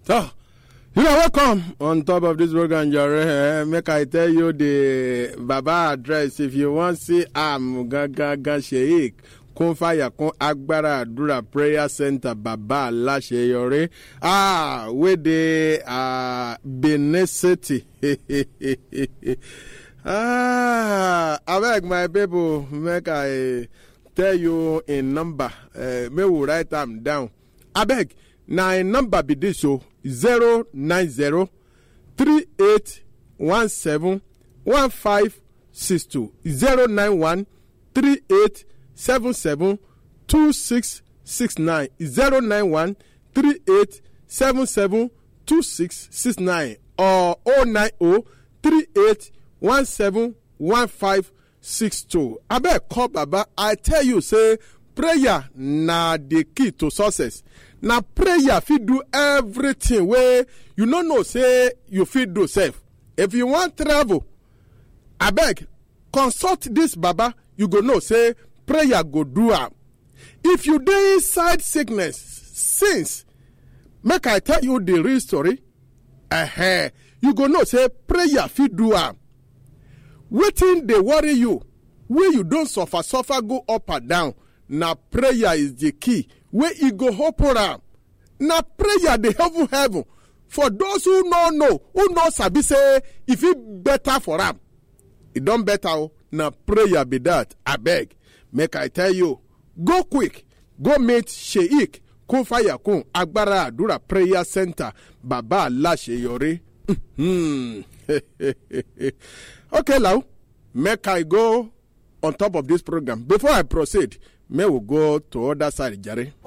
So, you are welcome on top of this program, Jare. Uh, make I tell you the Baba address. If you want see am gangan sheik kún fàyà kún agbára àdúrà prayer center bàbá aláṣeyọrí ah wey dey uh, benin city ah abeg my people make i tell you im number uh, make we write am down abeg na im number be dis o zero nine zero three eight one seven one five six two zero nine one three eight seven seven two six six nine zero nine one three eight seven seven two six six nine or oh nine oh three eight one seven one five six two abeg call baba i tell you say prayer na the key to success na prayer fit do everything wey you no know say you fit do sef if you wan travel abeg consult this baba you go know say prayer go do am if you dey inside sickness since make i tell you the real story uh you go know say prayer fit do am wetin dey worry you wey you don suffer suffer go up and down na prayer is the key wey e go open am na prayer dey heaven heaven for those who no know who no sabi say e fit better for am e don better o na prayer be that abeg make i tell you go quick go meet sheik kún fàyàkùn agbára àdúrà prayer center bàbá aláṣeyọrí okay now make i go on top of this program before i proceed may we go to other side jare.